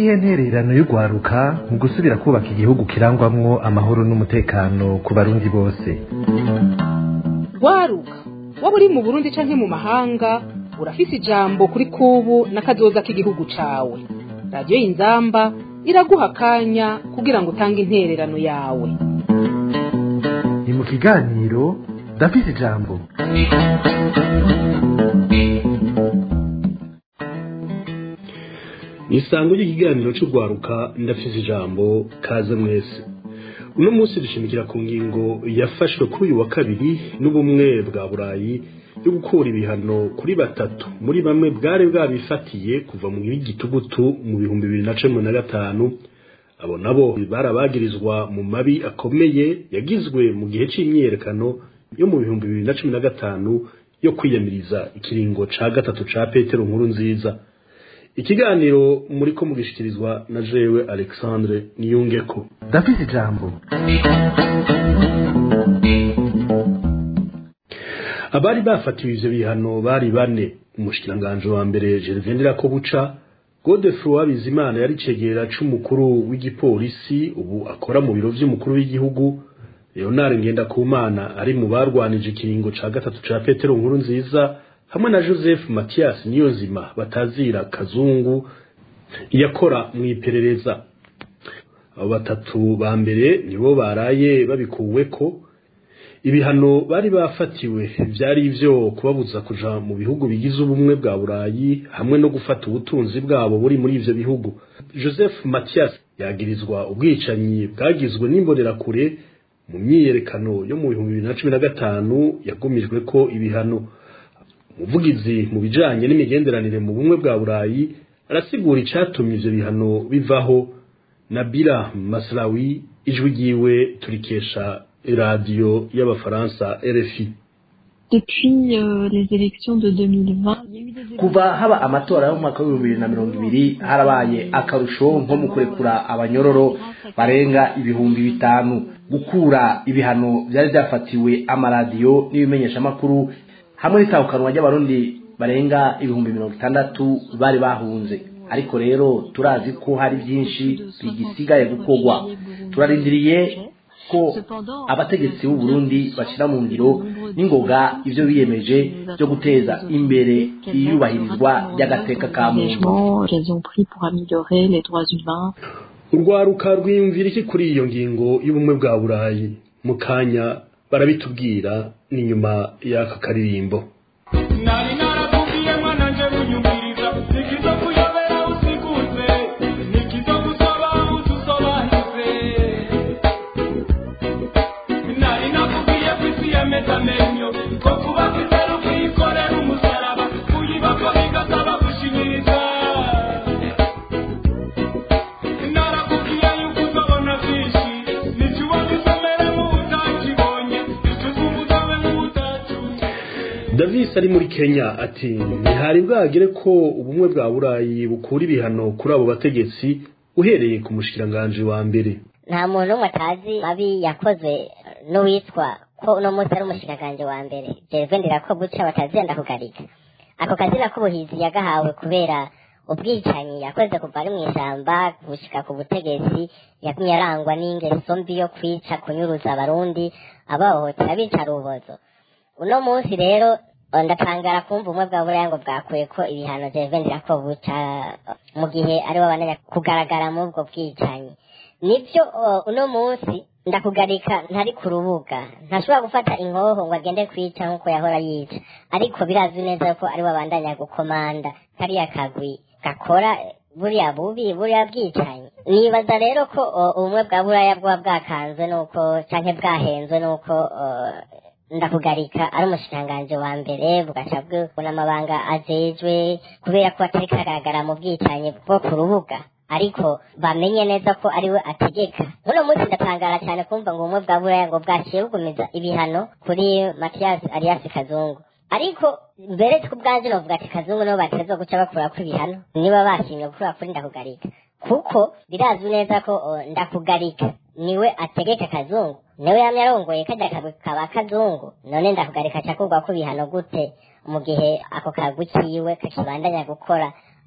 niyihe ntererano y'urwaruka mu gusubira kubaka igihugu kirangwamwo amahoro n'umutekano ku barundi bose rwaruka waba uri mu burundi canke mu mahanga urafise ijambo kuri kubu n'akazoza k'igihugu cawe radiyo y'inzamba iraguha akanya kugira ngo utange intererano yawe ni mu kiganiro ndafise ijambo ni isango ry'ikiganiro cy'urwaruka ndafise ijambo kaze mwese uno munsi dushimikira ku ngingo yafashwe kuri uyu wa kabiri n'ubumwe bwa burayi yo gukura ibihano kuri batatu muri bamwe bwari bwabifatiye kuva mu gitugutu mu bihumbi bibiri na cumi na gatanu abo nabo barabagirizwa mu mabi akomeye yagizwe mu gihe c'imyiyerekano yo mu bihumbi bibiri na cumi na gatanu yo kwiyamiriza ikiringo ca gatatu ca petero nkuru nziza ikiganiro muri ko mugishikirizwa na jewe alexandre niyungeko ndafise ijambo abari bafatiwe ivyo bihano bari bane umushikiranganji wa mbere gervendera ko buca godefroy bizimana yari cegera c'umukuru w'igipolisi ubu akora mu biro vy'umukuru w'igihugu leonard ngendakumana ari mu barwanije ikiringo ca gatatu ca petero nkuru nziza hamwe na joseph mathias niyonzima batazira kazungu yakora mu iperereza abo batatu ba mbere nibo baraye babikuweko ibihano bari bafatiwe vyari ivyo kubabuza kuja mu bihugu bigize ubumwe bwa burayi hamwe no gufata ubutunzi bwabo buri muri ivyo bihugu joseph mathias yagirizwa ubwicanyi bwagizwe n'imbonerakure mu myiyerekano yo mu bihumbi bibiri na cumi na gatanu yagumijwe ko ibihano umuvugizi mu bijanye n'imigenderanire mu bumwe bwa burayi arasigura icatumye ivyo bihano bivaho nabila maslawi ijwi ryiwe turikesha radiyo y'abafaransa rfi Depuis euh, les élections de 2020, il y a eu des kuva haba amatora yo mu mwaka w'ibihumbi bibiri na mirongo ibiri harabaye akarusho nko mu kurekura abanyororo barenga ibihumbi bitanu gukura ibihano byari byafatiwe amaradiyo n'ibimenyeshamakuru hamwe n'itahukanwa ry'abarundi barenga ibihumbi mirongo itandatu bari bahunze ariko rero turazi ko hari byinshi bigisigaye gukorwa turarindiriye ko abategetsi b'u Burundi bashyira mu ngiro n'ingoga ivyo biyemeje byo guteza imbere iyubahirizwa ry'agateka ka muntu engagements qu'elles ont pris pour améliorer les droits humains. urwaruka rwiyumvira iki kuri iyo ngingo y'ubumwe bwa burayi mu kanya barabitubwira ni nyuma y'aka karirimbo nari narakubwiye mwana nje bunyumviriza nikizo kuyobera usiguze nikizo gusaba utusobanuze nari nakubwiye ko isi yameze amenyo ko kuba kwizera ukiyikorera umusaraba kuyibako bigasaba gushinyiriza narakubwiye yuko uzabona byinshi nicyo ubona isomere mu utakibonye icyo twumva utabe nk'utacyumva davis ari muri kenya ati ntihari bwagere ko ubumwe bwa burayi bukura ibihano kuri abo bategetsi uhereye ku mushikiranganji wa mbere nta muntu n'umwe atazi mabi yakozwe n'uwitwa ko uno munsi ari umushikiranganji wa mbere jerivendera ko guca batazenda kugarika ako kazina k'ubuhizi yagahawe kubera ubwicanyi yakoze kuva ari mu ishyamba gushika ku butegetsi yatumye arangwa n'ingeso mbi yo kwica kunyuruza abarundi abahohotera bica rubozo uno munsi rero eh, ndatangara kumva ubumwe bwa buraya ngo bwakuye ko ibihano jerivendera ko buca mu gihe aribo bananya kugaragara muri ubwo bwicanyi nibyo uh, uno munsi ndakugarika ntari ku rubuga ntashobora gufata inkoho ngo agende kwica nk'uko yahora yica ariko birazwi neza ko aribo bandanya gukomanda kariya kagwi gakora eh, buriya bubi buriya bwicanyi nibaza rero ko uh, ubumwe bwa buraya bwaba bwakanzwe nuko canke bwahenzwe nuko uh, ndakugarika ari umushikiranganji wa mbere bugaca bwubona amabanga ajejwe kubera ko atari kagaragara mu bwicanyi bwo ku rubuga ariko bamenye neza ko ariwe ategeka muno munsi ndatangara cyane kumva ngo ubumwe bwa buraya ngo bwaciye bugumiza ibihano kuri matiyasi ariyasi kazungu ariko mbere tw'ubwanjye novuga ati kazungu nibo bateza guca bakura ko ibihano niba bashimye gukura kuri ndakugarika kuko birazwi neza ko o, ndakugarika niwe ategeka kazungu niwe yamye arongoye kajya kagwi kaba kazungu none ndakugarika cakurwa ko ibihano gute mu gihe ako kagwi kiwe kakibandanya gukora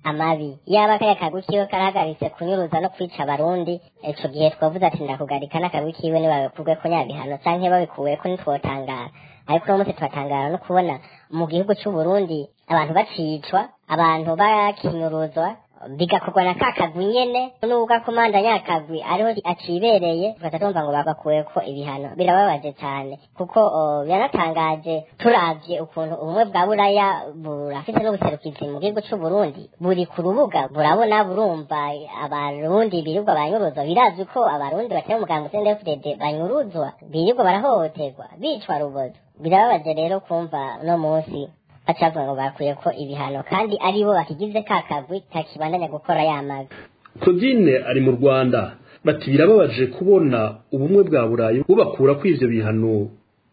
amabi yaba kariya kagwi kiwe karahagaritse kunyuruza no kwica abarundi ico gihe twavuze ati ndakugarika n'akagwi kiwe nibabikugwe ko nyabihano canke babikuwe ko ntitwotangara ariko uno munsi turatangara no kubona mu gihugu c'uburundi abantu bacicwa abantu bakinyuruzwa bigakorwa na ka kagwi nyene n'ubwo akomanda nyakagwi ariho acibereye tugaca tumva ngo bagakuwe ko ibihano birababaje cyane kuko o, biranatangaje turavye ukuntu ubumwe bwa buraya burafite n'ubuserukizi mu gihugu c'uburundi buri ku rubuga burabona burumva abarundi birirwa banyuruzwa birazwi ko abarundi batari umuganga CNDD-FDD banyuruzwa birirwa barahohoterwa bicwa rubozo birababaje rero kumva uno munsi bacavuga ngo bakuye ko ibihano kandi aribo bakigize ka kagwi kakibandanya gukora ya mabi claudine ari mu rwanda bati birababaje kubona ubumwe bwa burayi bubakura ko ivyo bihano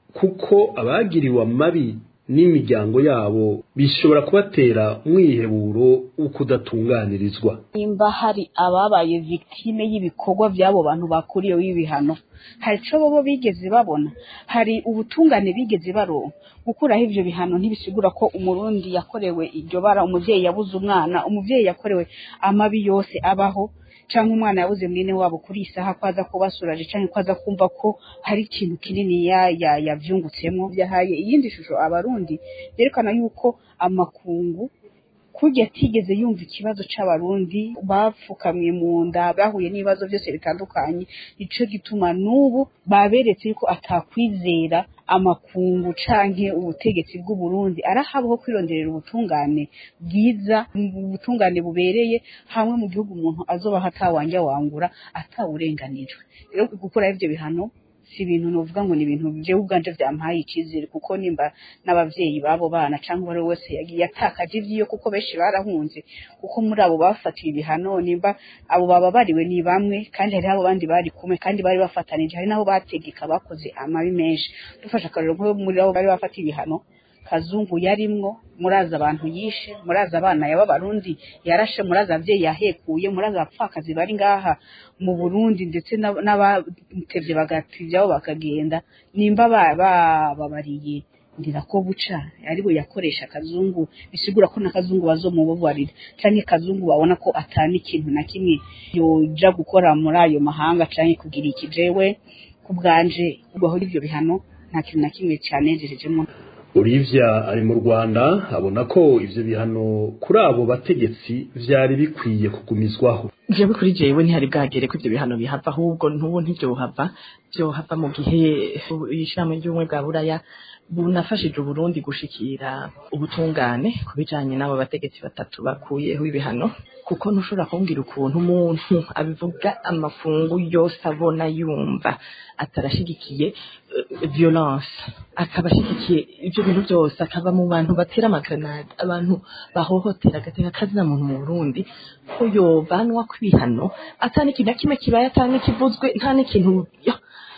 kuko abagiriwe amabi n'imiryango yabo bishobora kubatera umwiheburo wo kudatunganirizwa nimba hari ababaye victime y'ibikorwa by'abo bantu bakuriyeho ibihano hari ico bobo bigeze babona hari ubutungane bigeze baronka gukuraho ivyo bihano ntibisigura ko umurundi yakorewe iryo bara umuvyeyi yabuze umwana umuvyeyi yakorewe amabi yose abaho canke umwana yabuze mwene wabo kuri isaha ko aza kubasuraje canke ko aza kumva ko hari ikintu kinini ya ya yavyungutsemwo byahaye iyindi shusho abarundi yerekana yuko amakungu kurya atigeze yumva ikibazo c'abarundi bapfukamye mu nda bahuye n'ibibazo byose bitandukanye nico gituma n'ubu baberetse yuko atakwizera amakungu canke ubutegetsi bw'uburundi arahabaho kwironderera ubutungane bwiza ubutungane bubereye hamwe mu gihugu umuntu azoba hatawanja wangura atawurenganijwe rero gukuraho ivyo bihano si ibintu novuga ngo ni ibintu jewe ubwanje vyampaye ikizere kuko nimba n'abavyeyi babo bana canke uwari we wese yagiye atakaje ivyiyo kuko benshi barahunze kuko muri abo bafatiwe ibihano nimba abo bababariwe ni bamwe kandi hariho abo bandi bari kumwe kandi bari bafatanije hari n'abo bategeka bakoze amabi menshi dufashe akarero nko muri abo bari bafatiwe ibihano kazungu yarimwo muraza abantu yishe muraza abana yaba barundi yarashe muraza abavyeyi yahekuye muraza abapfakazi bari ngaha mu Burundi ndetse n'ab- n'abatevye bagativyaho bakagenda nimba ba- bababariye ndira ko buca aribo yakoresha kazungu bisigura ko na kazungu bazomubabarira canke kazungu babona ko atani ikintu na kimwe yoja gukora muri ayo mahanga canke kugira ikijewe ku bwanje kubaho ivyo bihano nta kintu na kimwe canejejemo Olivia ari mu Rwanda abona ko ivyo bihano kuri abo bategetsi vyari bikwiye kugumizwaho jewe kuri jewe ntihari bwagere ko ivyo bihano bihava ahubwo n'ubu ntivyohava vyohava mu gihe ishirahamwe ry'ubumwe bwa buraya bunafashije uburundi gushikira ubutungane ku bijanye n'abo bategetsi batatu bakuyeho ibihano kuko ntushobora kumbwira ukuntu umuntu abivuga amafungu yose abona yumva atarashigikiye eh, violence akaba ashigikiye ivyo bintu byose akaba mu bantu batera amagranade abantu bahohotera agateka kazina muntu mu burundi ko yovanwa kw'ibihano ata n'ikintu na kimwe kibaye ata n'ikivuzwe nta n'ikintu ya,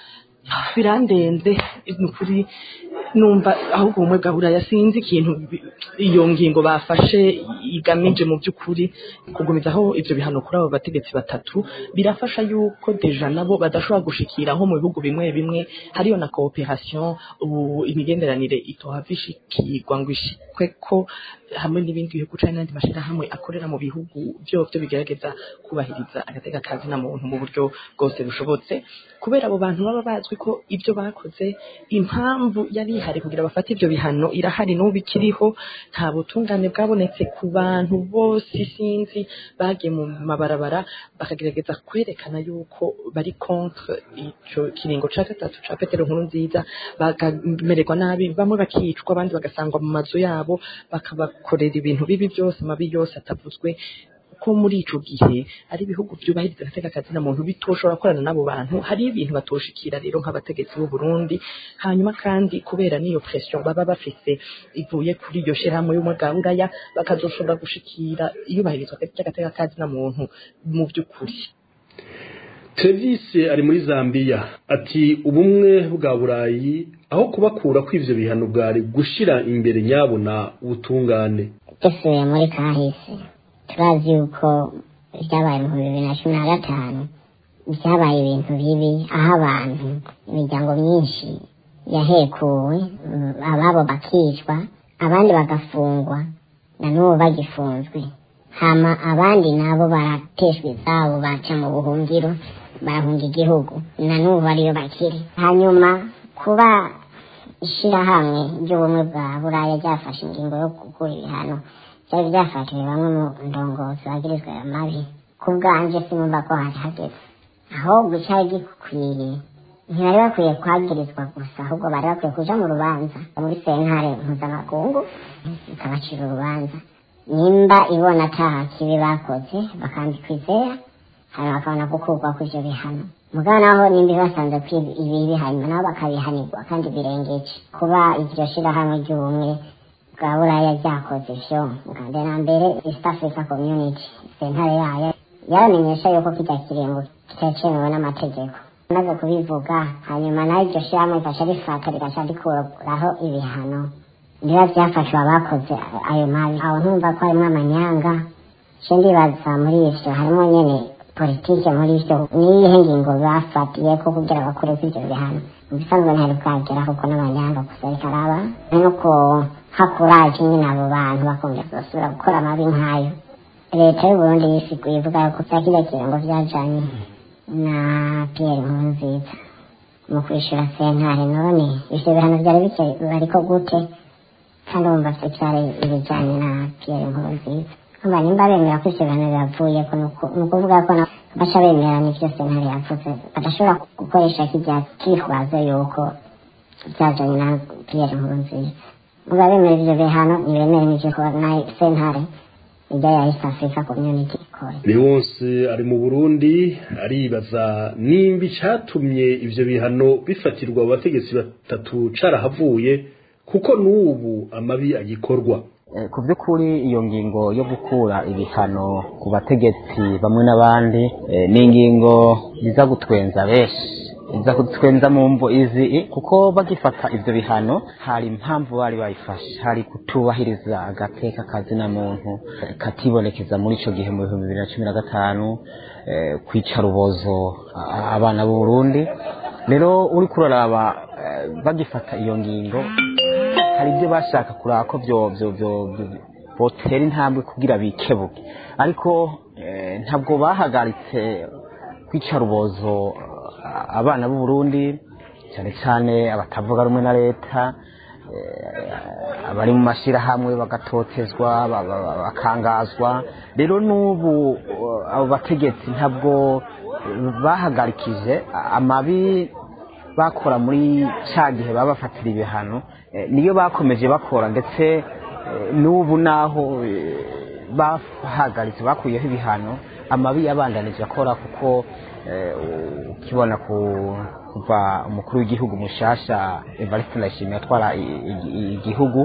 birandenze ni ukuri numva ahubwo ubumwe bwa buraya sinzi ikintu bi- iyo ngingo bafashe igamije mu by'ukuri kugumizaho ivyo bihano kuri abo bategetsi batatu birafasha yuko deja nabo badashobora gushikira nko mu bihugu bimwe bimwe hariyo na cooperation ubu imigenderanire itohava ishikirwa ngo ishikwe ko hamwe n'ibindi bihugu canke n'andi mashirahamwe akorera mu bihugu vyovyo bigerageza kubahiriza agateka kazi na muntu mu buryo bwose bushobotse kubera abo bantu baba bazwi ko ibyo bakoze impamvu yari ihari kugira bafate ivyo bihano irahari n'ubu ikiriho nta butungane bwabonetse ku bantu bose sinzi bagiye mu mabarabara bakagerageza kwerekana yuko bari contre ico kiringo ca gatatu ca petero nkuru nziza bakamererwa nabi bamwe bakicwa abandi bagasangwa mu mazu yabo bakabakorera ibintu bibi byose amabi yose atavuzwe ko muri ico gihe ari ibihugu vyubahiriza agateka kazi na muntu bitoshobora gukorana n'abo bantu hari ibintu batoshikira rero nk'abategetsi b'u Burundi hanyuma kandi kubera n'iyo pression baba bafise ivuye kuri iyo shirahamwe y'umwe bwa buraya bakazoshobora gushikira iyubahirizwa ry'agateka kazi na muntu mu by'ukuri Travis ari muri Zambia ati ubumwe bwa Burayi aho kubakura kw'ivyo bihano bwari gushira imbere nyabona ubutungane dusuye muri kahise turazi yuko byabaye mu bibiri na cumi na gatanu byabaye ibintu bibi aho abantu imiryango myinshi yahekuwe mm, ababo bakicwa abandi bagafungwa na n'ubu bagifunzwe hama abandi nabo barateshwa izabo baca mu buhungiro barahunga igihugu na n'ubu ariyo bakiri hanyuma kuba ishirahamwe ry'ubumwe bwa buraya ryafashe ingingo yo gukura ibihano byari byafatiwe bamwe mu ndongozi bagirizwa ayo mabi ku bwanje sinumva ko hari hageze ahubwo cyari gikwiriye ntibari bakwiye kwagirizwa gusa ahubwo bari bakwiye kuja mu rubanza muri sentare mpuzamakungu ikabacira urubanza nimba ibona ataha kibi bakoze bakandikwa izera hanyuma bakabona gukurwa kw'ivyo bihano mugabo naho nimba basanze ko ibibi hanyuma nabo bakabihanirwa kandi birengeje kuba iryo shirahamwe ry'ubumwe bwa buraya ryakoze ivyo bwa na mbere east africa community sentare yayo yaramenyesha yuko kijya kiringo kitacemewe n'amategeko maze kubivuga hanyuma nayo iryo shirahamwe rifasha rifata rigaca rikuraho ibihano niba byafashwe abakoze ayo mabi aho ntumva ko harimo amanyanga je ndibaza muri ivyo harimo nyene politike muri ivyo niyihe ngingo bafatiye ko kugira bakureko ivyo bihano mu bisanzwe ntari bwagera kuko n'amanyanga gusa ariko araba nuko hakuraje nyine abo bantu bakongera basubira gukora amabi nk'ayo leta y'uburundi yisiguye ivuga ko bya kiriya kirango vyajanye na pierre nkurunziza mu kwishura sentare none ivyo bihano vyari bike bariko gute kandi wumva se vyari ibijanye na pierre nkurunziza kumva nimba bemera ko ivyo bihano bivuyeko ni ukuvuga ko baca bemera n'ivyo sentare yavuze badashobora gukoresha kirya kitwazo yuko vyajanye na pierre nkurunziza muga bemera ivyo bihano ntibemere n'ivyo na sentare ijya ya east africa community ikora Leonce ari mu Burundi aribaza nimba icatumye ivyo bihano bifatirwa abategetsi batatu carahavuye kuko n'ubu amabi agikorwa ku by'ukuri iyo ngingo yo gukura ibihano ku bategetsi bamwe n'abandi ni ingingo iza gutwenza benshi iza kutwenza mu mvo izi kuko bagifata ivyo bihano hari impamvu bari bayifashe hari kutubahiriza agateka kazina muntu katibonekeza muri ico gihe mu bihumbi bibiri na cumi na gatanu kwica rubozo abana b'u Burundi rero uri kuraraba bagifata iyo ngingo hari ibyo bashaka kuraba ko byo byo byo botera intambwe kugira bikebuke ariko ntabwo bahagaritse kwica rubozo abana b'u Burundi cyane cyane abatavuga rumwe na leta abari mu mashyirahamwe bagatotezwa bakangazwa rero n'ubu abo bategetsi ntabwo bahagarikije amabi bakora muri cya gihe babafatira ibihano niyo bakomeje bakora ndetse n'ubu naho bahagaritse bakuyeho ibihano amabi yabandanije akora kuko ukibona kuva umukuru w'igihugu mushasha Evariste Ndayishimiye atwara igihugu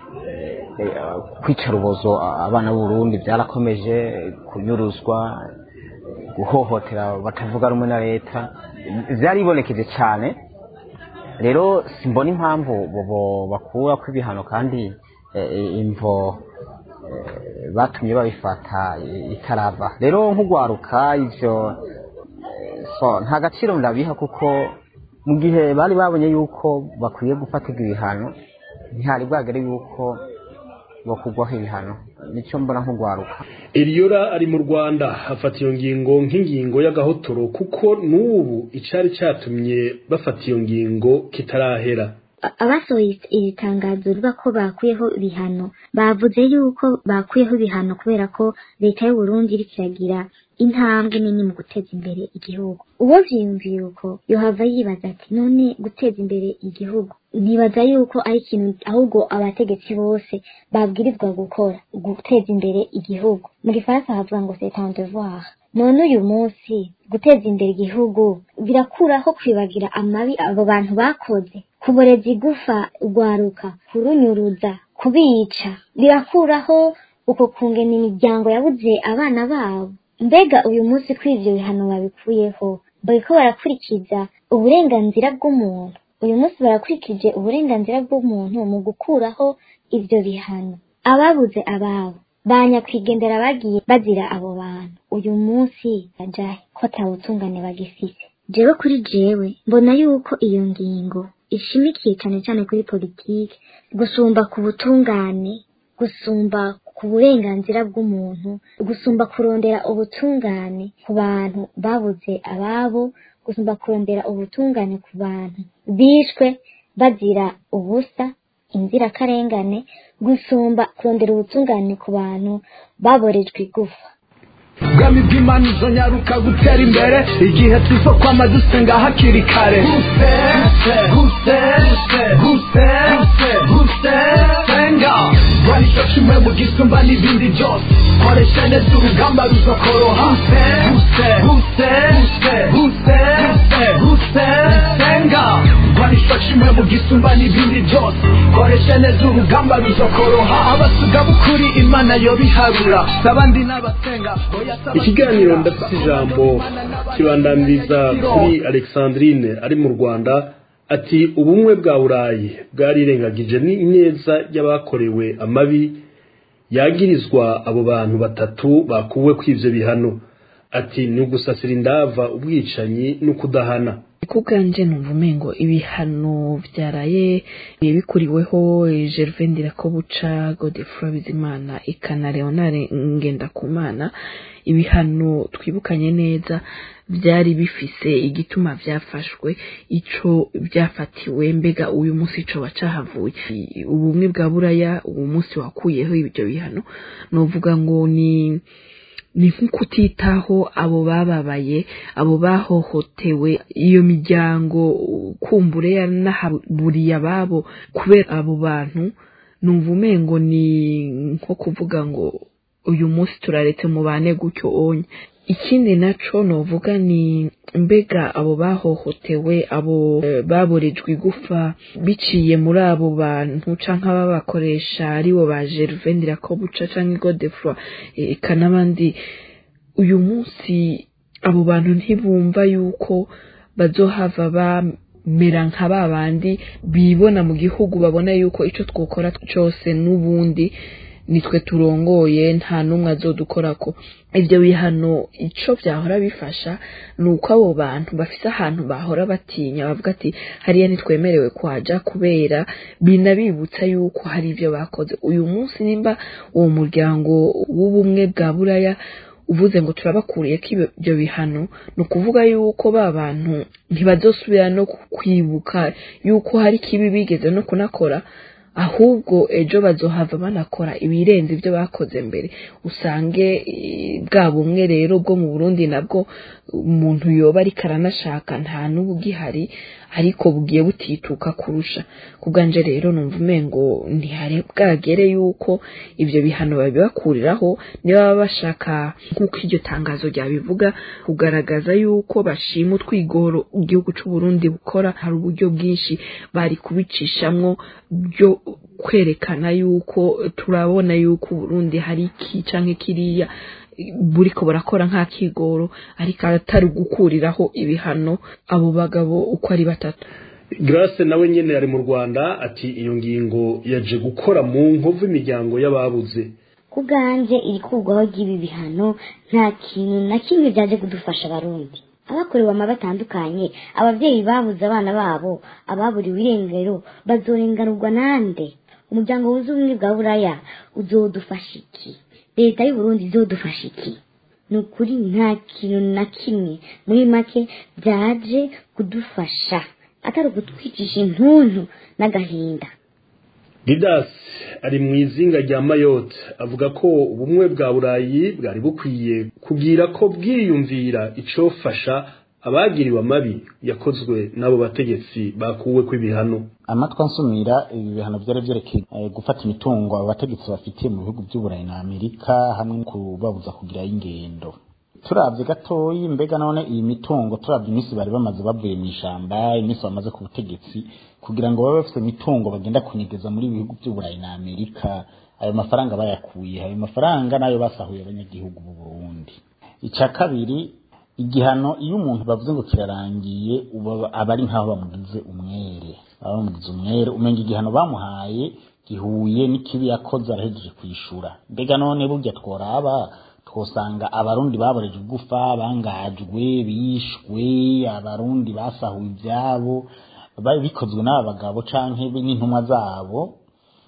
kwica rubozo abana b'u Burundi byarakomeje kunyuruzwa guhohotera batavuga rumwe na leta byaribonekeje cyane rero simbona impamvu bakura ko ibihano kandi imvo batumye babifata itarava rero nk'ugwaruka ivyo nta gaciro ndabiha kuko mu gihe bari babonye yuko bakwiye gufatirwa ibihano ntihari bwagere yuko bakugwaho ibihano nicyo mbona nk'ugwaruka Eliora ari mu Rwanda afata iyo ngingo nk'ingingo y'agahotoro kuko n'ubu icari catumye bafata iyo ngingo kitarahera abasohoye iri tangazo rivuga ko bakuyeho ibihano bavuze yuko bakuyeho ibihano kubera ko leta y'u Burundi iriko iragira intambwe nini mu guteza imbere igihugu uwo vyiyumviye uko yohava yibaza ati none guteza imbere igihugu ntibaza yuko ari ikintu ahubwo abategetsi bose babwirizwa gukora guteza imbere igihugu mu gifaransa havuga ngo c'est un devoir none uyu munsi guteza imbere igihugu birakuraho kwibagira amabi abo bantu bakoze kuboreza igufa urwaruka kurunyuruza kubica birakuraho uko kungena imiryango yabuze abana babo mbega uyu munsi ko ivyo bihano babikuyeho bariko barakurikiza uburenganzira bw'umuntu uyu munsi barakurikije uburenganzira bw'umuntu mu gukuraho ivyo bihano ababuze ababo banyakwigendera bagiye bazira abo bantu uyu munsi bajahe ko atawutungane bagifise jewe kuri jewe mbona yuko iyo ngingo ishimikiye cyane cyane kuri politiki gusumba ku butungane gusumba ku burenganzira bw'umuntu gusumba kurondera ubutungane ku bantu babuze ababo gusumba kurondera ubutungane ku bantu bishwe bazira ubusa inzirakarengane gusumba kurondera ubutungane ku bantu baborejwe igufa ubwami bw'imana uzonyaruka gutera imbere igihe tuzo kwama dusenga hakiri kare guse guse guse guse guse senga rwanisho kimwe mu gisumba n'ibindi byose koresha neza urugamba ruzokoroha guse guse guse guse guse guse senga rwanisho kimwe mu gisumba n'ibindi byose koresha neza urugamba ruzokoroha abasuga bukuri imana yo biharura abandi n'abasenga oya ikiganiro ndafite ijambo kibandamiriza kuri alexandrine ari mu rwanda ati ubumwe bwa burayi bwarirengagije neza y'abakorewe amabi yagirizwa abo bantu batatu bakuwe kw'ivyo bihano ati ni ugusasira indava ubwicanyi n'ukudahana kubwanje numva umengo ibihano vyaraye bikuriweho Gervain Ndirakobuca Godefroid Bizimana ikana Leonard Ngendakumana ibihano twibukanye neza byari bifise igituma vyafashwe ico byafatiwe mbega uyu munsi ico bacahavuye ubumwe bwa buraya uwo munsi wakuyeho ibyo bihano novuga ngo ni ni nk'ukutitaho abo bababaye abo bahohotewe iyo miryango kumbure yanahaburiye ababo kubera abo bantu numva umengo ni nko kuvuga ngo uyu munsi turaretse mubane gutyo onye ikindi naco novuga ni mbega abo bahohotewe abo baborejwe igufa biciye muri abo bantu canke ababakoresha aribo ba Gervain Ndirakobuca canke Godefroid eka n'abandi uyu munsi abo bantu ntibumva yuko bazohava bamera nka ba bandi bibona mu gihugu babona yuko ico twokora cose n'ubundi nitwe turongoye nta n'umwe azodukorako ibyo bihano ico vyahora bifasha ni uko abo bantu bafise ahantu bahora batinya bavuga ati hariya ntitwemerewe kwaja kubera binabibutsa yuko hari ivyo bakoze uyu munsi nimba uwo muryango w'ubumwe bwa buraya uvuze ngo turabakuriye ko ibyo bihano ni ukuvuga yuko ba bantu ntibazosubira no kwibuka yuko hari kibi bigeze no kunakora ahubwo ejo bazohava banakora ibirenze ibyo bakoze mbere usange bwa bumwe rero bwo mu burundi nabwo umuntu yoba ariko aranashaka nta n'ubu ugihari ariko bugiye butituka kurusha kubwanje rero numva umengo ntihari bwagere yuko ibyo bihano babibakuriraho niba baba bashaka nk'uko iryo tangazo ryabivuga kugaragaza yuko bashima utwigoro igihugu cy'u Burundi bukora hari uburyo bwinshi bari kubicishamwo byo kwerekana yuko turabona yuko Burundi hari iki canke kiriya buriko barakora nka kigoro ariko atari gukuriraho ibihano abo bagabo uko ari batatu Grace nawe nyene yari mu Rwanda ati iyo ngingo yaje gukora mu nkovu imiryango y'ababuze ku bwanje irikurwaho ry'ibi bihano nta kintu na kimwe byaje kudufasha abarundi abakorewe amabi atandukanye ababyeyi babuze abana babo ababuriwe irengero bazorenganurwa nande umuryango wuze ubumwe bwa buraya uzodufasha iki leta y'uburundi izodufasha iki ni ukuri nta kintu na kimwe muri make byaje kudufasha atari ukutwicisha intuntu n'agahinda didas ari mu izinga rya mayotte avuga ko ubumwe bwa burayi bwari bukwiye kugira ko bwiyumvira icofasha abagiriwe amabi yakozwe n'abo bategetsi bakuwe kw'ibihano amatwi ansumira ibi bihano byari byerekeye gufata imitungo abo bategetsi bafitiye mu bihugu by'uburayi na amerika hamwe no kubabuza kugirayo ingendo turabye gatoyi mbega none iyi mitungo turabye iminsi bari bamaze bavuye mu ishyamba iminsi bamaze ku butegetsi kugira ngo babe bafite imitungo bagenda kunyegeza muri bihugu by'uburayi na amerika ayo mafaranga bayakuye ayo mafaranga nayo basahuye abanyagihugu b'u burundi icya kabiri igihano iyo umuntu bavuze ngo kirarangiye aba ari nk'aho bamugize umwere baba bamugize umwere umenya igihano bamuhaye gihuye n'ikibi yakoze arahejeje kwishura mbega none burya tworaba twosanga abarundi baboreje igufa bangajwe bishwe abarundi basahuye ibyabo bikozwe n'aba bagabo canke n'intumwa zabo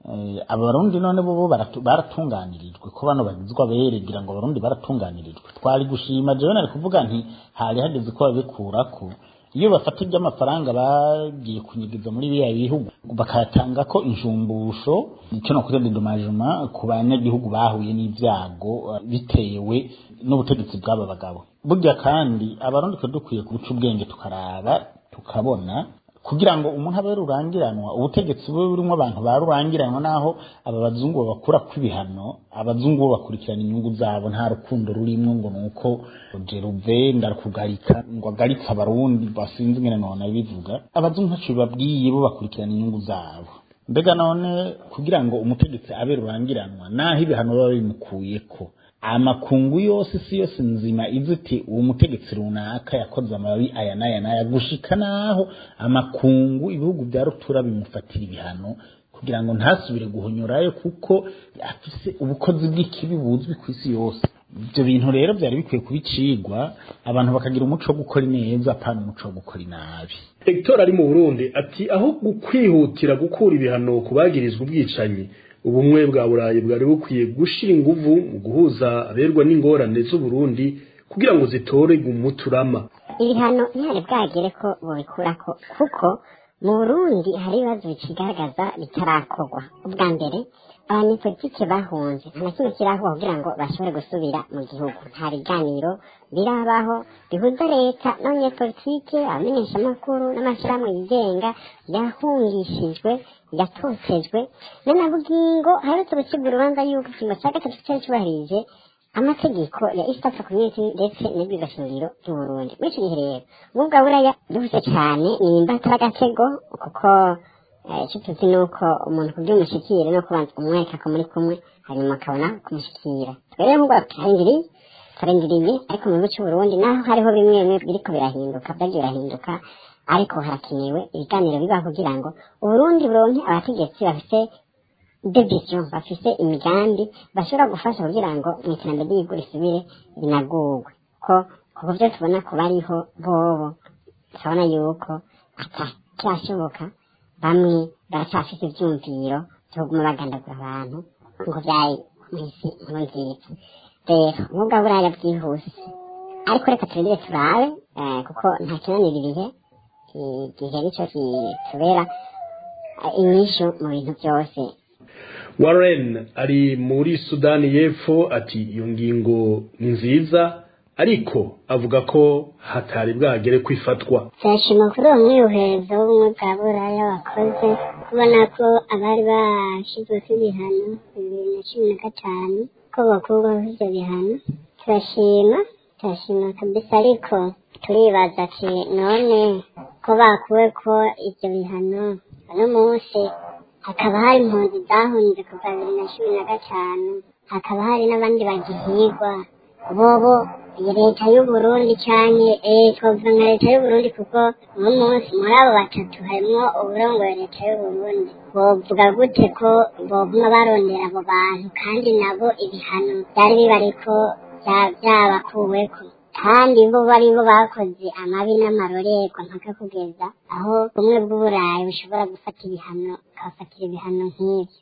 Eh, abarundi none bo bo baratu- baratunganirijwe ko bano bagizwa beregira ngo abarundi baratunganirijwe twari gushima jewe nari kuvuga nti hari hageze ko babikurako iyo bafata iby'amafaranga bagiye kunyigiza muri biriya bihugu bakayatanga ko injumbusho icyo no kuvuga dedomajema ku banyagihugu bahuye n'ibyago eh, bitewe n'ubutegetsi bw'aba bagabo burya kandi abarundi twe dukwiye guca ubwenge tukaraba tukabona kugira ngo umuntu abe rurangiranwa ubutegetsi bube burimo abantu ba rurangiranwa naho aba bazungu babakura kw'ibihano abazungu bo bakurikirana inyungu zabo nta rukundo rurimo ngo nuko jeruve ndakugarika ngo agaritse abarundi basinze ingene none bivuga abazungu ntaco bibabwiye bo bakurikirana inyungu zabo mbega none kugira ngo umutegetsi abe rurangiranwa naho ibihano biba bimukuyeko amakungu yose isi yose nzima izi iti uwo mutegetsi runaka yakoze amababi aya n'aya n'aya gushika naho amakungu ibihugu bya rutura bimufatira ibihano kugira ngo ntasubire guhonyorayo kuko afise ubukozi bw'ikibi buzwi ku isi yose ibyo bintu rero byari bikwiye kubicigwa abantu bakagira umuco wo gukora ineza apana umuco wo gukora inabi Hector ari mu Burundi ati aho kwihutira gukura ibihano ku bagirizwa ubwicanyi ubumwe bwa burayi bwari bukwiye gushira inguvu mu guhuza aberwa n'ingorane z'uburundi kugira ngo zitorerwe umuturama ibihano ntihari bwagere ko bobikurako kuko mu burundi hari ibibazo bikigaragaza bitarakorwa ubwa mbere abanyepolitike bahunze nta na kimwe kirahuba kugira ngo bashobore gusubira mu gihugu nta biganiro birabaho bihuza leta n'abanyepolitike abamenyeshamakuru n'amashyirahamwe yigenga yahungishijwe yatotejwe n'anabugingo haherutse gucibwa urubanza y'uko ikingo cya gatatu cyari cyubahirije amategeko ya East Africa Community ndetse n'ibigashingiro by'Uburundi muri icyo gihe rero ubwo bwa buraya duhuse cyane ni imbatara agatego kuko eh, icyo tuzi ni uko umuntu kugira umushikire no kubanza umwereka ko muri kumwe hanyuma akabona kumushikira twere nk'ubwo turarindiriye turarindiriye ariko mu gihugu cy'Uburundi naho hariho bimwe bimwe biriko birahinduka byagiye birahinduka ariko harakenewe ibiganiro biba kugira ngo Uburundi buronke abategetsi bafite devision bafise imigambi bashobora gufasha kugira ngo mu iterambere ry'igihugu risubire rinagurwe ko kuko byo tubona ko bariho bobo turabona yuko atacyashoboka bamwe baracyafite ivyumviro byo kuguma bagandagura abantu ngo vyaye mw'isi nkuru nziza rero nubwo buraya bwihuse ariko reka turindire turabe eh, kuko nta kinanira ibihe igihe nicyo kitubera eh, inyishu mu bintu byose Warren ari muri Sudani y'Epfo ati iyo ngingo ni nziza ariko avuga ko hatari bwagere kwifatwa turashima kuri uwo mwiyuherezo w'ubumwe bwa buraya wakoze kubona ko abari bashyizweho ibihano bibiri na cumi na gatanu ko bakurwaho ibyo bihano turashima turashima kabisa ariko turibaza ati none ko bakuwe ko ibyo bihano uno munsi hakaba hari impunzi zahunze kuva bibiri na cumi na gatanu hakaba hari n'abandi bagihigwa bobo iyi leta y'uburundi cyane eh twavuga nka leta y'uburundi kuko uno munsi muri abo batatu harimwo uburongoye leta y'uburundi bovuga gute ko boguma barondera abo bantu kandi nabo ibihano byari bibariko bya- byabakuweko kandi bo bari bo bakoze amabi n'amarorerwa mpaka kugeza aho bumwe bw'uburayi bushobora gufata ibihano bukabafatira ibihano nk'ibyo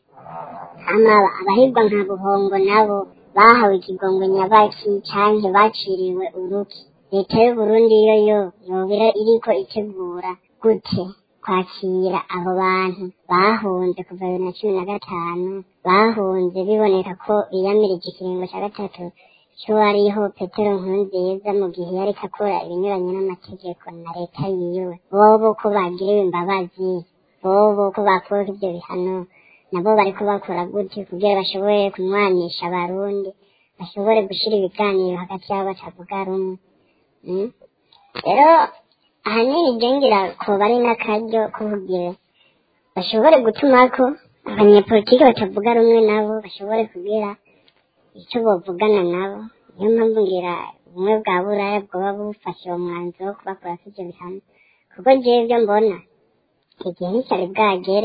hama abahigwa nka buhongo nabo bahawe ikigongo nyabaki canke baciriwe uruki leta y'uburundi yo yo yobira iriko itegura gute kwakira abo bantu bahunze kuva bibiri na cumi na gatanu bahunze biboneka ko biyamirije ikiringo cya gatatu cy'uwariho petero nkurunziza mu gihe yariko akora ibinyuranye n'amategeko na leta yiwe bobo ko bagiriwe imbabazi bobo ko bakuweho ibyo bihano nabo bariko bakora gutyo kugira bashobore kunywanisha abarundi bashobore gushira ibiganiro hagati yabo batavuga rumwe Mm. rero ahanini je ngira ko bari n'akaryo ko kugira bashobore gutumako abanyepolitiki batavuga rumwe nabo bashobore kugira icyo bavugana nabo niyo mpamvu ngira ubumwe bwa buraya bwoba bufashe uwo mwanzuro wo kubakurako ivyo bihano kuko jewe ibyo mbona igihe nticyari bwagere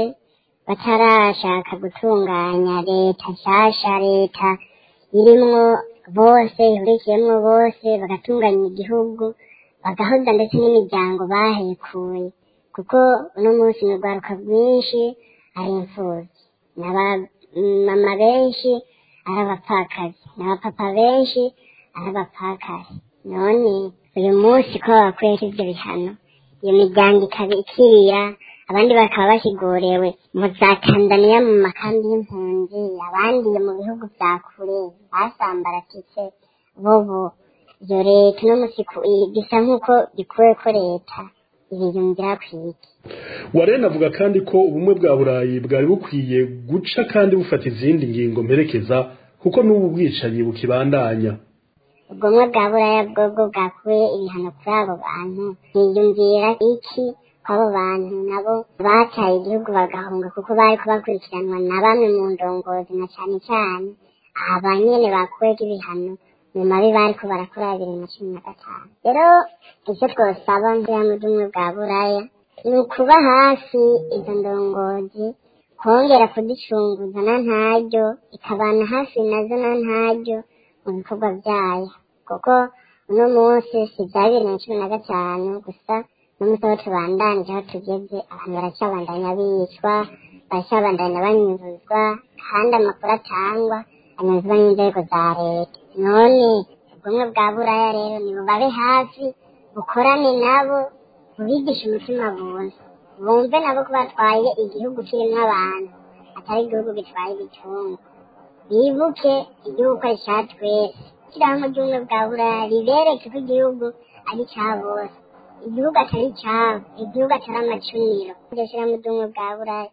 batarashaka gutunganya leta nshasha leta irimwo bose ihurikiyemwo bose bagatunganya igihugu bagahoza ndetse n'imiryango bahekuye kuko uno munsi ni urwaruka rwinshi ari imfubyi n'abamama benshi ari abapfakazi n'abapapa benshi ari abapfakazi none uyu munsi ko bakwera ibyo bihano iyo miryango ikaba ikirira abandi bakaba bashyigorewe mu za tanzaniya mu makambi y'impunzi abandi mu bihugu bya kure basambaratitse bobo iyo leta uno munsi bisa nk'uko bikuwe ko leta ibiyumvira kwiki warene avuga kandi ko ubumwe bwa burayi bwari bukwiye guca kandi bufata izindi ngingo mperekeza kuko n'ubu bwicanyi bukibandanya ubwomwe bwa buraya bwobwo bwakuye ibihano kuri abo bantu biyumvira iki abo bantu nabo bataye igihugu bagahunga kuko bari kubakurikiranwa na bamwe mu ndongozi na cyane cyane aba nyene bakuweko ibihano mu mabi bariko barakora bibiri na cumi na gatanu rero icyo twosaba nk'iyamwe ry'ubumwe bwa buraya ni ukuba hafi izo ndongozi kongera kuzicunguza na ntaryo ikabana hafi nazo na ntaryo mu bikorwa byayo kuko uno munsi si bya bibiri na cumi na gatanu gusa n'umunsi aho tubandanije aho tugeze abantu baracyabandanya bicwa baracyabandanya banyuzuzwa kandi amakuru atangwa anyuzwa n'inzego za leta none ubumwe bwa buraya rero ni bubabe hafi bukorane nabo bubigishe umutima buntu bumve nabo ko batwaye igihugu kirimo abantu atari igihugu gitwaye ibicungu bibuke igihugu ko ari icya twese ishyirahamwe ry'ubumwe bwa buraya ribereke ko igihugu ari icya bose igihugu atari icyabo igihugu atari amacuniro iryo shyirahamwe ry'ubumwe bwa buraya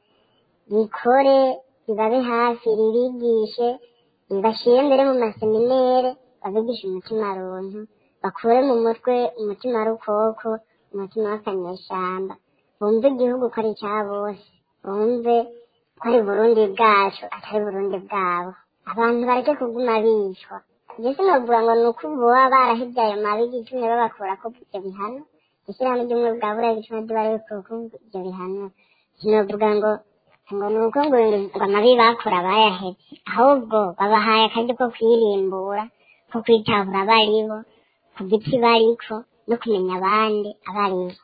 rikore ribabe hafi ririgishe ribashyire mbere mu maseminere babigishe umutima runtu bakure mu mutwe umutima rukoko umutima w'akanyeshyamba bumve igihugu ko ari icya bose bumve ko ari burundi bwacu atari burundi bwabo abantu bareke kuguma bicwa ibyo sinovuga ngo ni uko ubu baba barahibye ayo mabi igitumye babakura ko ibyo bihano ishyirahamwe ry'ubumwe bwa buraya igituma ry'ibara ko ibyo bihano sinovuga ngo ngo ni uko ngo ngo amabi bakora bayahetse ahubwo babahaye akaryo ko kwirimbura ko kwitabura abaribo ku giti bariko no kumenya abandi abaribo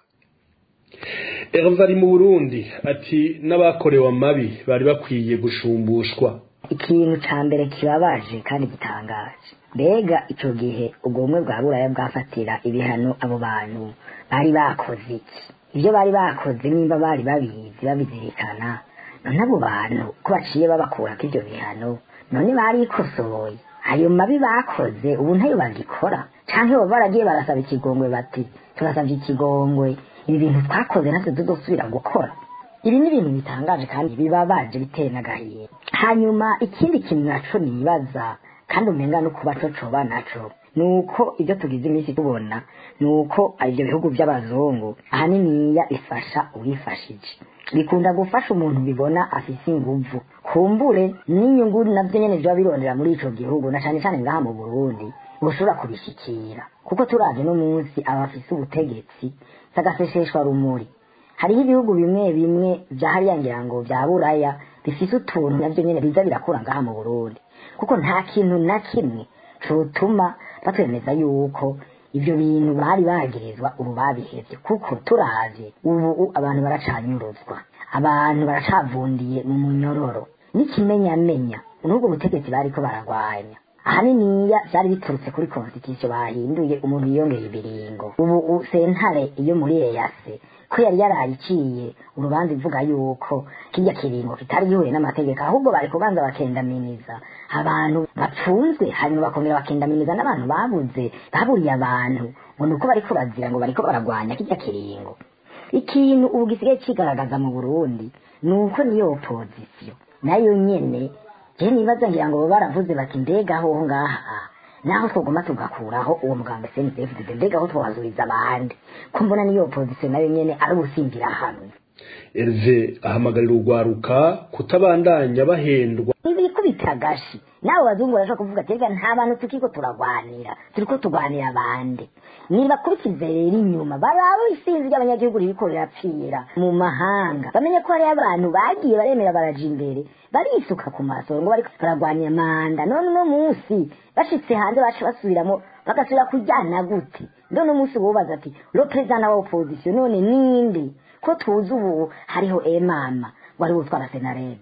Herve ari mu Burundi ati n'abakorewe amabi bari bakwiye gushumbushwa ikintu ca mbere kibabaje kandi gitangaje mbega ico gihe ubwo bumwe bwa buraya bwafatira ibihano abo bantu bari bakoze iki ibyo bari bakoze nimba bari babizi babizirikana none abo bantu ko baciye babakurako ivyo bihano none barikosoye ayo mabi bakoze ubu ntayo bagikora canke baba baragiye barasaba ikigongwe bati turasavye ikigongwe ibi bintu twakoze natwe tuzosubira gukora ibi ni ibintu bitangaje kandi bibabaje biteye n'agahiye hanyuma ikindi kintu naco nibaza kandi umenga no kuba co coba naco nuko ibyo tugize iminsi tubona nuko ibyo bihugu by'abazungu ahaniniya ifasha uwifashije bikunda gufasha umuntu bibona afise inguvu kumbure n'inyungu navyo nyene vyoba birondera muri ico gihugu na cane cane ngaha mu burundi bushobora kubishikira kuko turaje no munsi abafise ubutegetsi sagaseseshwa rumuri hariho ibihugu bimwe bimwe vya hariya ngira ngo vya buraya bifise utuntu navyo nyene biza birakura ngaha mu burundi kuko nta kintu na kimwe cotuma batwemeza yuko ivyo bintu bari bagirizwa ubu babihevye kuko turavye ubu abantu baracanyuruzwa abantu baracavundiye mu munyororo n'ikimenyamenya n'ubwo butegetsi bariko baragwanya ahaniniya vyari biturutse kuri constitution bahinduye umuntu yiyongeye ibiringo ubu sentare iyo muri eyase ko yari yarayiciye urubanza ivuga yuko kirya kiringo kitari gihuye n'amategeko ahubwo bari kubanza bakendaminiza abantu bapfunzwe hanyuma bakongera bakendaminiza n'abantu babuze baburiye abantu ngo ni uko bariko bazira ngo bariko baragwanya kirya kiringo ikintu ubu gisigaye kigaragaza mu burundi ni uko niyo opozisiyo nayo nyene je nibaza ngira ngo baravuze bati mbega aho ngaha naho twoguma tugakuraho uwo muganga CNDF mbega aho twazuriza abandi ko mbona niyo opposition nayo nyene ari ubusimbira hamwe Herve ahamagarira urwaruka kutabandanya bahendwa ibikubita agashi nawe bazungu barashobora kuvuga ati reka nta bantu tukiko turagwanira turiko tugwanira abandi nibakurikize rero inyuma baraba isinzi ry'abanyagihugu ririko rirapfira mu mahanga bamenye ko hariyo abantu bagiye baremera baraja imbere barisuka ku masoro ngo bariko baragwanira manda none uno munsi bashitse hanze baca basubiramo bagasubira kujyana gute none umunsi wubaza ati lo perezida wa opposition none ninde ko tuzi ubu hariho emama wari wutwara senarete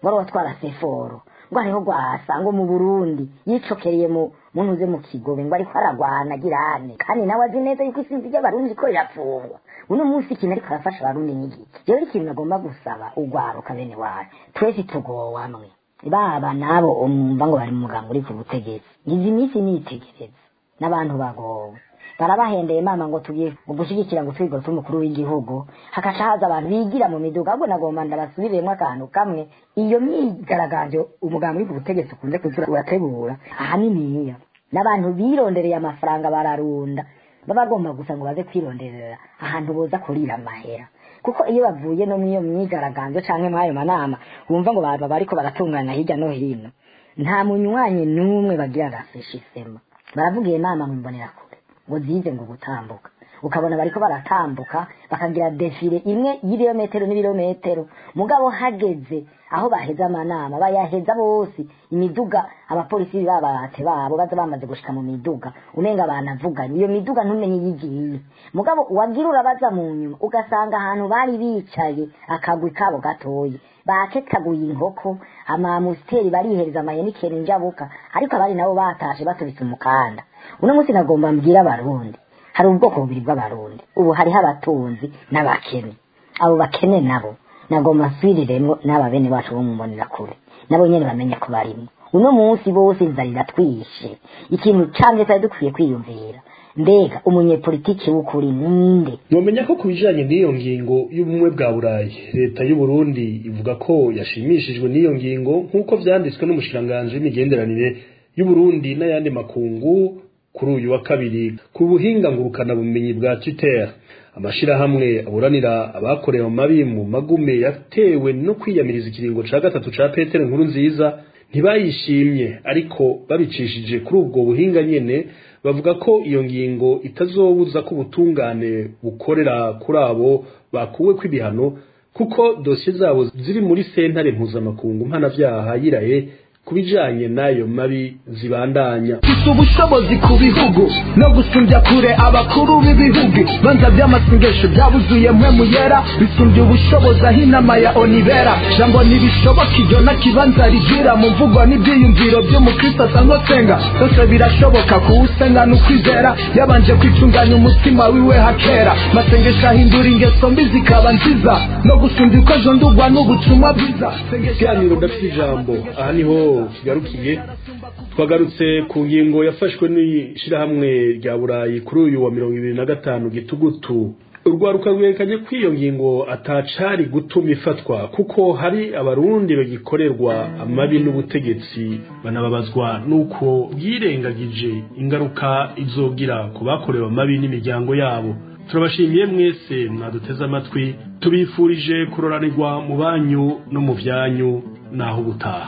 wari watwara seforo ngo ariho rwasa ngo mu burundi yicokereye mu muntu uze mu kigobe ngo ariko aragwana agirane kandi nawe azi neza yuko isinzi ry'abarundi ko rirapfungwa uno munsi ikintu ariko arafasha abarundi n'igiki rero ikintu nagomba gusaba ugwaruka bene wacu twese tugowe hamwe baba nabo umva ngo bari mu muganga uri ku butegetsi ngize iminsi nitegereza n'abantu bagowe barabahendeye mama ngo tugiye gushyigikira ngo twigo tw'umukuru w'igihugu hakaca haza abantu bigira mu miduga ahubwo nagomba ndabasubiremo akantu kamwe iyo myigaragambyo umugambi uri ku butegetsi ukunze kuzura urategura ahaniniya n'abantu birondereye amafaranga bararunda baba bagomba gusa ngo baze kwironderera ahantu boza kurira amahera kuko iyo bavuye no mw'iyo myigaragambyo canke mw'ayo manama wumva ngo baba bariko baratunganya hirya no hino nta munywanyi n'umwe bagira arafisha isema baravugiye inama mu mbonerakure ngo zize ngo gutambuka ukabona bariko baratambuka bakagira defile imwe y'ibirometero n'ibirometero mugabo hageze aho baheza amanama bayaheza bose imiduga abapolisi babate babo baza bamaze gushika mu miduga umenga banavuganye iyo miduga ntumenye yigiye mugabo wagira urabaza mu nyuma ugasanga ahantu bari bicaye akagwi kabo gatoye baketaguye inkoko amamusiteri barihereza amayenikeri njabuka ariko abari nabo batashe batubitse umukanda uno munsi nagomba mbwira abarundi hari ubwoko bubiri bw'abarundi ubu hariho abatunzi n'abakene abo bakene nabo nagomba nswiriremo n'aba bene bacu bo mu mbonerakure nabo nyene bamenye ko barimo uno munsi bose inzara iratwishe ikintu canke twari dukwiye kwiyumvira mbega umunyepolitiki w'ukuri ninde mwomenya ko ku bijanye n'iyo ngingo y'ubumwe bwa burayi leta y'u Burundi ivuga ko yashimishijwe n'iyo ngingo nk'uko vyanditswe n'umushikiranganji w'imigenderanire y'u Burundi n'ayandi makungu kuri uyu wa kabiri ku buhinga ngurukana bumenyi bwa Twitter amashirahamwe aburanira abakorewe amabi mu magume yatewe no kwiyamiriza ikiringo ca gatatu ca Petero nkuru nziza ntibayishimye ariko babicishije kuri ubwo buhinga nyene bavuga ko iyo ngingo itazobuza ko ubutungane bukorera kuri abo bakuwe kw'ibihano kuko dosiye zabo ziri muri sentare mpuzamakungu mpanavyaha yiraye kubijanye n'ayo mabi zibandanya mfite ubushobozi ku bihugu no gusumbya kure abakuru b'ibihugu banza by'amasengesho byabuzuye mwe muyera bisumbya ubushobozi aho inama ya onibera jambo ntibishoboka iryo na kibanza rigira mu mvugo n'ibyiyumviro by'umukristo asanzwe asenga byose birashoboka kuwusenga n'ukwizera yabanje kwitunganya umutima wiwe hakera masengesho ahindura ingeso mbi zikaba nziza no gusumbya uko ejo ndugwa n'ubutumwa bwiza ikiganiro ndafite ijambo aha niho kigarukiye twagarutse ku ngingo yafashwe n'ishirahamwe rya burayi kuri uyu wa mirongo ibiri na gatanu gitugutu urwaruka rwerekanye ko iyo ngingo atacari gutuma ifatwa kuko hari abarundi bagikorerwa amabi n'ubutegetsi banababazwa n'uko bwirengagije ingaruka izogira ku bakorewe amabi n'imiryango yabo turabashimiye mwese mwaduteze amatwi tubifurije kuroranirwa mu banyu no mu vyanyu naho ubutaha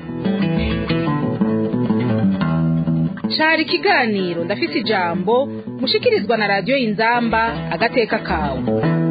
cari ikiganiro ndafise ijambo mushikirizwa na radiyo inzamba agateka kawe